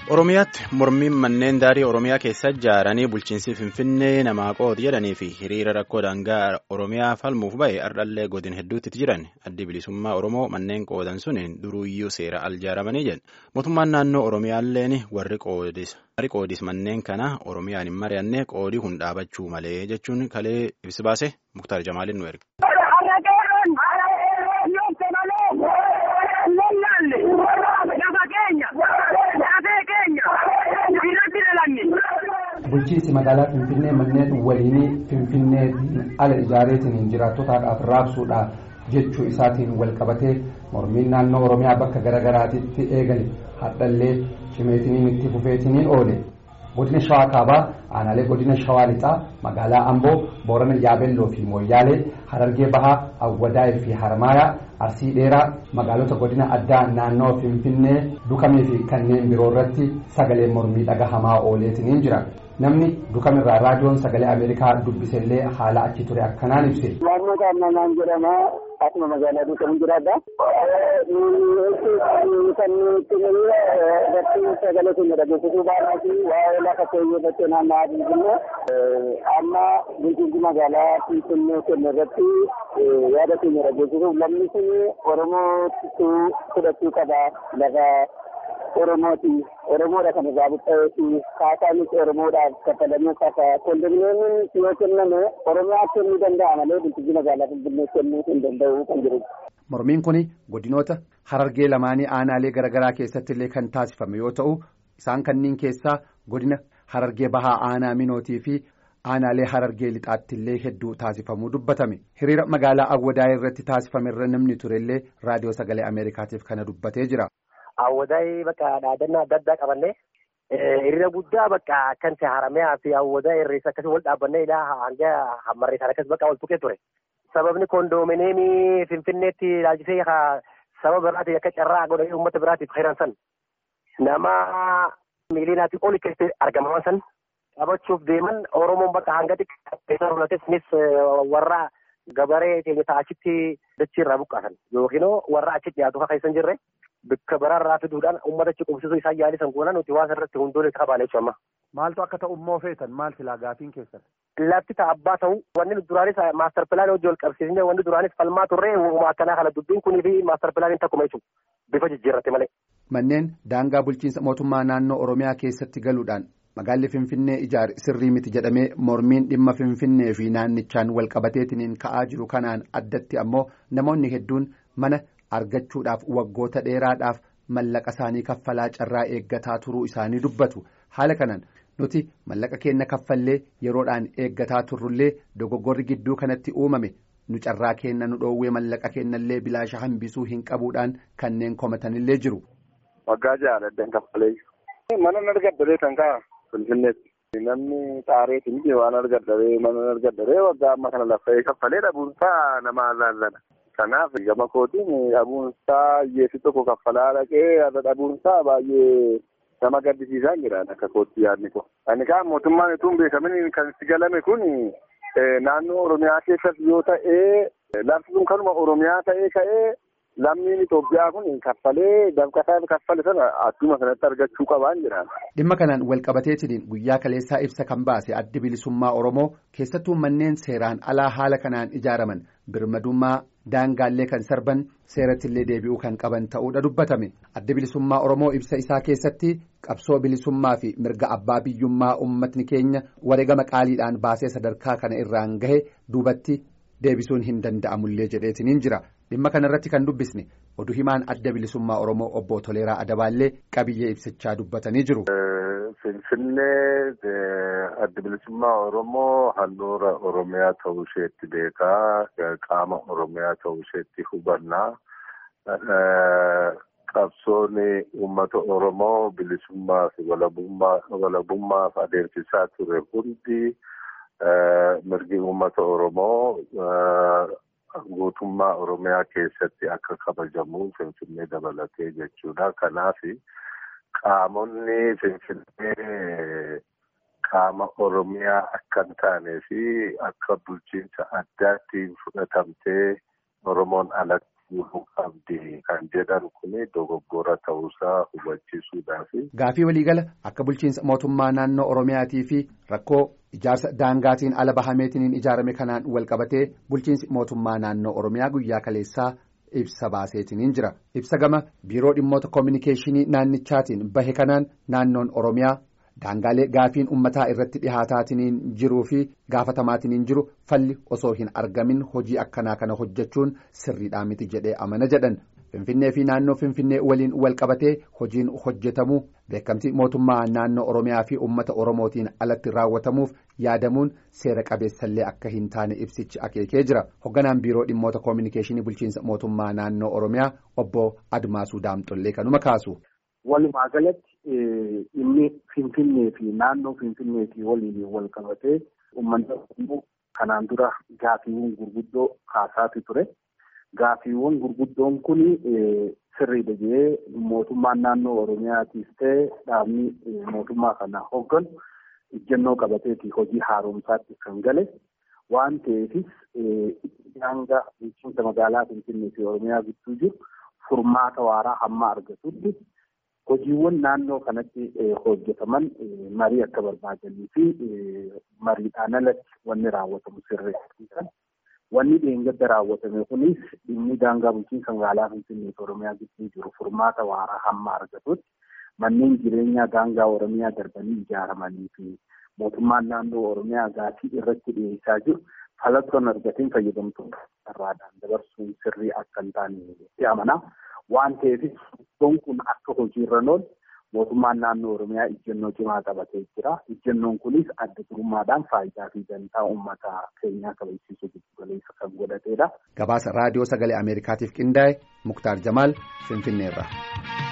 Oromiyaatti mormiin manneen daarii Oromiyaa keessa ijaaranii bulchiinsi Finfinnee namaa qooti jedhanii fi hiriira rakkoo daangaa Oromiyaa falmuuf ba'e ardhallee godina hedduutti jiran addi bilisummaa Oromoo manneen qoodan suniin duruuyyuu seera aljaaramanii jedhan mootummaan naannoo Oromiyaalleen warri qoodis manneen kana Oromiyaan hin mari'anne qoodii kun dhaabachuu malee jechuun kalee ibsi baase Muktaar Jamaaliin nu erge. bulchiinsi magaalaa finfinnee manneen waliinii finfinneetiin ala ijaareetiin jiraattotaadhaaf raabsuudhaaf jechuu isaatiin walqabatee mormiin naannoo oromiyaa bakka garaagaraatitti eegale hadhallee cimeetiniin itti fufeetiniin oole godina shawaa kaabaa aanaalee godina shawaa lixaa magaalaa amboo boorana yaabelloo fi mooyyaalee harargee bahaa awwadaayii fi harmaayaa arsii dheeraa magaalota godina addaa naannoo finfinnee dukamee fi kanneen biroo irratti sagalee mormii dhagahamaa ooleetiniin jira namni dukamirraa raadiyoon sagalee ameerikaa dubbisellee haala achi ture akkanaan ibse. naannoo kaannanaan jedhama akkuma magaalaa duukamu jiraadha. kan nuti irratti sagalee keenya dhageessisuu baanaa fi waa'ee lafa keenya irratti naanna'aa jirru amma bulchiinsi magaalaa finfinnee kenna irratti yaada keenya dhageessisuuf lamni sun oromootu fudhachuu qaba lafa oromooti oromoodha kan irraa buqqa'eeti kaasaanis oromoodhaaf kaffalamuu qaba kondominiyeemiin yoo kenname oromiyaa kennuu danda'a malee bulchiinsi magaalaa finfinnee kennuu hin danda'u kan jedhudha. mormiin kun godinoota harargee lamaanii aanaalee garaagaraa keessatti illee kan taasifame yoo ta'u isaan kanneen keessaa godina harargee bahaa aanaa minootii fi aanaalee harargee lixaatti illee hedduu taasifamuu dubbatame hiriira magaalaa awwadaayii irratti taasifame irra namni turellee raadiyoo sagalee ameerikaatiif kana dubbatee jira. Awwadaayii bakka dhaadannaa adda addaa qabannee hiriira guddaa bakka akkan haramayaa fi awwadaayii irreessa akkasii wal dhaabbannee ilaa hanga hammarreessaan akkas bakka wal tuqee ture. Sababni koondoomineemii Finfinneetti ilaalchisee sababa biraatiin akka carraa godhanii uummata biraatiif hiran san nama miiliinaatii oli keessatti argamaman san qabachuuf deeman Oromoon bakka hanga xiqqaa hunates warra gabaree keenya ta'achitti dachii irraa buqqaasan yookiin warra achitti dhiyaatu keessa hin jirre bakka biraarraa fiduudhaan uummata achi qubsisuu isaa yaalisan goona nuti waan irratti hundoon itti qabaane jechuudha. Maaltu akka ta'u immoo feetan maal filaa gaafiin keessan? Lafti ta'a abbaa ta'u wanni duraanis maastar pilaanii hojii wal qabsiisnee wanni duraanis falmaa turree uumama akkanaa kana dubbiin kunii fi maastar pilaaniin takkuma jechuudha. Bifa jijjiirratti malee. Manneen daangaa bulchiinsa mootummaa naannoo Oromiyaa keessatti galuudhaan magaalli Finfinnee ijaare sirrii miti jedhamee mormiin dhimma Finfinnee fi naannichaan walqabateetiniin ka'aa jiru kanaan addatti ammoo namoonni hedduun mana argachuudhaaf waggoota dheeraadhaaf mallaqa isaanii kaffalaa carraa eeggataa turuu isaanii dubbatu haala kanaan nuti mallaqa keenya kaffallee yeroodhaan eeggataa turrullee dogoggorri gidduu kanatti uumame nu carraa keenya nu dhoowwee mallaqa keenyallee bilaasha hambisuu hin qabuudhaan kanneen komatanillee jiru. Waggaa jaaladhan kaffalee mana argaddaree kan ka'a Finfinneetti. Namni xaareetiin waan argaddaree mana argaddaree waggaa amma kana laffa'ee kaffalee dhabuunsaa nama alaallana. Kanaaf gama kootiin dhabuunsaa hiyyeessi tokko kaffalaa dhaqee irra dhabuunsaa baay'ee nama gaddisiisaa jira akka kootti yaadni ko. Ani kaan mootummaan utuu hin beekamin kan itti galame kun naannoo Oromiyaa keessatti yoo ta'ee lafti kun kanuma Oromiyaa ta'ee ka'ee lammiin Itoophiyaa kun kaffalee dabqasaa kaffale sana adduma sanatti argachuu qabaan jira. Dhimma kanaan walqabateetiin guyyaa kaleessaa ibsa kan baase addi bilisummaa Oromoo keessattuu manneen seeraan alaa haala kanaan ijaaraman birmadummaa daangaallee kan sarban seerattillee deebi'uu kan qaban ta'uudha dubbatame addi bilisummaa Oromoo ibsa isaa keessatti qabsoo bilisummaa fi mirga abbaa biyyummaa uummatni keenya wareegama qaaliidhaan baasee sadarkaa kana irraan gahe duubatti deebisuun hin danda'amullee jedheetiniin jira. dhimma kanarratti kan dubbisne oduu himaan adda bilisummaa oromoo obbo Toleeraa Adabaallee qabiyyee ibsichaa dubbatanii jiru. Finfinnee adda bilisummaa oromoo handhuura oromiyaa ta'uu isheetti beekaa qaama oromiyaa ta'uu isheetti hubannaa. Qabsoon uummata oromoo bilisummaa fi walabummaaf adeemsisaa ture hundi mirgi uummata oromoo. guutummaa oromiyaa keessatti akka kabajamu finfinnee dabalatee jechuudha kanaaf qaamonni finfinnee qaama oromiyaa akka hin taanee fi akka bulchiinsa addaatti fudhatamtee oromoon alatti guutuu qabdi kan jedhan kun dogoggora ta'uusaa hubachiisuudhaaf. Gaafii waliigala akka bulchiinsa mootummaa naannoo Oromiyaatii fi rakkoo ijaarsa daangaatiin ala bahameetiin ijaarame kanaan wal qabatee bulchiinsi mootummaa naannoo Oromiyaa guyyaa kaleessaa ibsa baaseetiin jira. Ibsa gama biiroo dhimmoota koominikeeshinii naannichaatiin bahe kanaan naannoon Oromiyaa. Daangaalee gaafiin ummataa irratti dhihaataatiin jiruu fi gaafatamaatiin jiru falli osoo hin argamin hojii akkanaa kana hojjechuun sirriidhaa miti jedhee amana jedhan finfinnee fi naannoo finfinnee waliin wal qabatee hojiin hojjetamuu beekamtii mootummaa naannoo oromiyaa fi ummata oromootiin alatti raawwatamuuf yaadamuun seera qabeessallee akka hin taane ibsichi akeekee jira hogganaan biiroo dhimmoota koominikeeshinii bulchiinsa mootummaa naannoo oromiyaa obbo admaasuu daamxollee kanuma kaasu. Walumaa galatti inni Finfinnee fi naannoo Finfinneetii waliin wal qabatee uummanni Oromoo kanaan dura gaafiiwwan gurguddoo kaasaati ture. Gaafiiwwan gurguddoon kun sirriidha jedhee mootummaan naannoo Oromiyaatiis ta'e dhaabni mootummaa kana hogganu ejjennoo qabateeti hojii haaromsaatti kan gale waan ta'eefis hanga bulchiinsa magaalaa Finfinnee fi Oromiyaa gidduu jiru furmaata waaraa hamma argatutti. hojiiwwan naannoo kanatti hojjetaman marii akka barbaadanii fi mariidhaan alatti wanni raawwatamu sirreessuudhaan wanni dheengadda raawwatame kunis dhimmi daangaa bulchiinsa magaalaa Finfinnee fi Oromiyaa gidduu jiru furmaata waaraa hamma argatutti manneen jireenyaa daangaa Oromiyaa darbanii ijaaramanii fi mootummaan naannoo Oromiyaa gaafii irratti dhiyeessaa jiru falatoon argatiin fayyadamtoota irraadhaan dabarsuun sirrii akka hin taane amanaa. waan ta'eef iddoon kun akka hojiirra oolu mootummaan naannoo oromiyaa ejjennoo cimaa qabatee jira ejjennoon kunis adda durummaadhaan faayidaa fi dantaa uummata keenyaa kabachiisuu giddu galeessa kan godhatedha. gabaasa raadiyoo sagalee ameerikaatiif qindaa'e muktaar jamaal finfinneerra.